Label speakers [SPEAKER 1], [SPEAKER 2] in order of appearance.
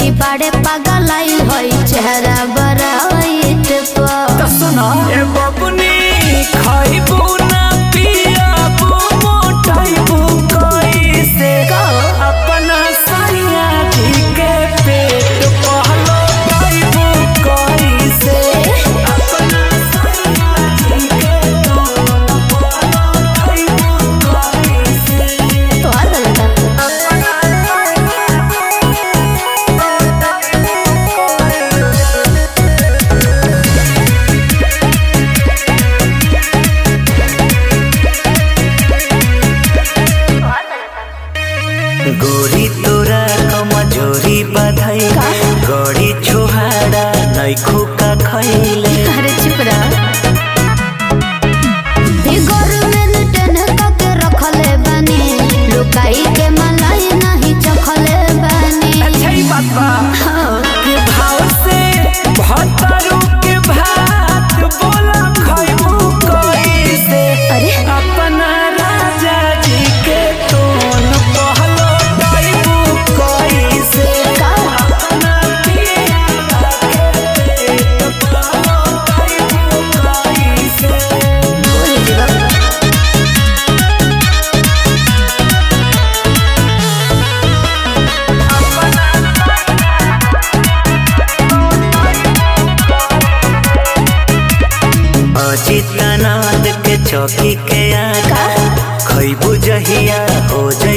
[SPEAKER 1] की बाड़े पागल आई होई चेहरा बराइट पर
[SPEAKER 2] सुना ए बबुनी खाइबू ना पियाबू मोटाइबू कैसे अपना सैया जी के पेट पहलो खाइबू कैसे अपना सैया जी के पेट पहलो खाइबू कैसे
[SPEAKER 1] तो आ गलता
[SPEAKER 2] गोरी तोरा कमजोरी बधाई गड़ी छोहाड़ा नैखू का खैले
[SPEAKER 1] अरे चुप रह फिगर में रिटर्न करके रखले बानी लुकाई के मलाई नहीं चखले बानी
[SPEAKER 2] अच्छा ही बात बा के भाव से भतरू के भात बोला खैबू कैसे
[SPEAKER 1] अरे
[SPEAKER 2] अपना राजा जी के तोन पहलो कैबू कैसे
[SPEAKER 1] का
[SPEAKER 2] अपना पिया के पेट पहलो कैबू कैसे
[SPEAKER 1] बोल जीवा
[SPEAKER 2] अजितानंद के चौकी के आका खैबू जहिया हो